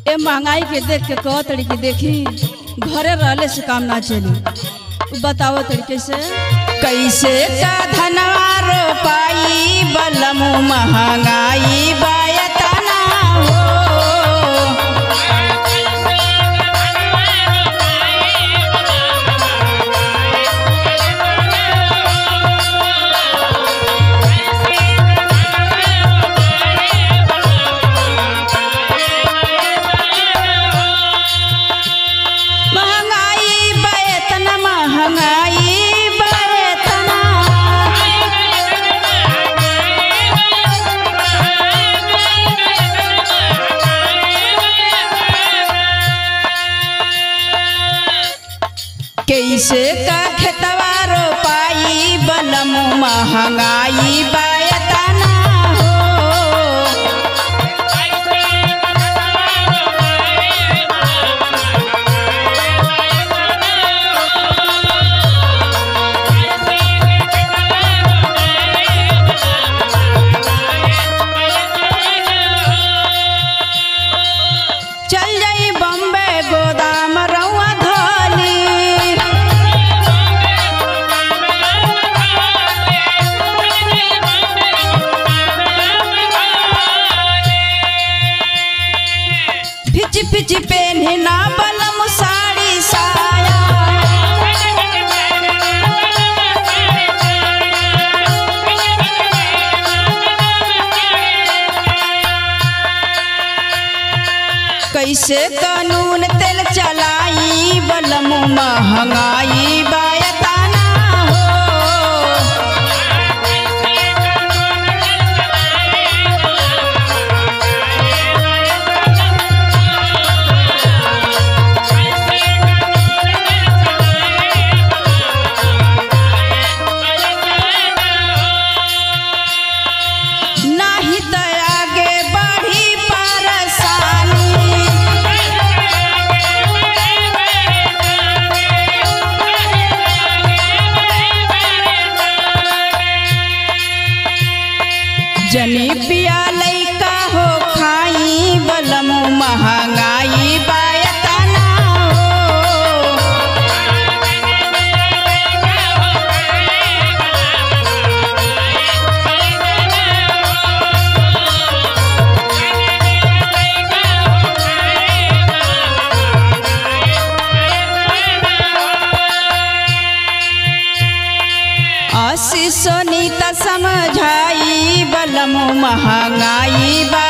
ए महंगाई के देख के कह तड़ी के देखी घरे रहले से काम ना चली बताओ तरीके से कैसे का धनवा रोपाई बलमु महंगाई बायतना हो महंगाई बायतना महंगाई बायतना कैसे का खेतवा रोपाई बलमु महंगाई बायतना हो चल जाई बम्बे गोदाम रउआ धोली फिच फिच पेन्हे ना बलम साड़ी साया कैसे कानून तेल चलाई बलम महंगाई बायताना हो नाही त आगे बढ़ी परेशानी जनी पिया लैका हो खाई बलम महंगाई बायतना हो आशीष सोनीता समझाई बलम महंगाई बा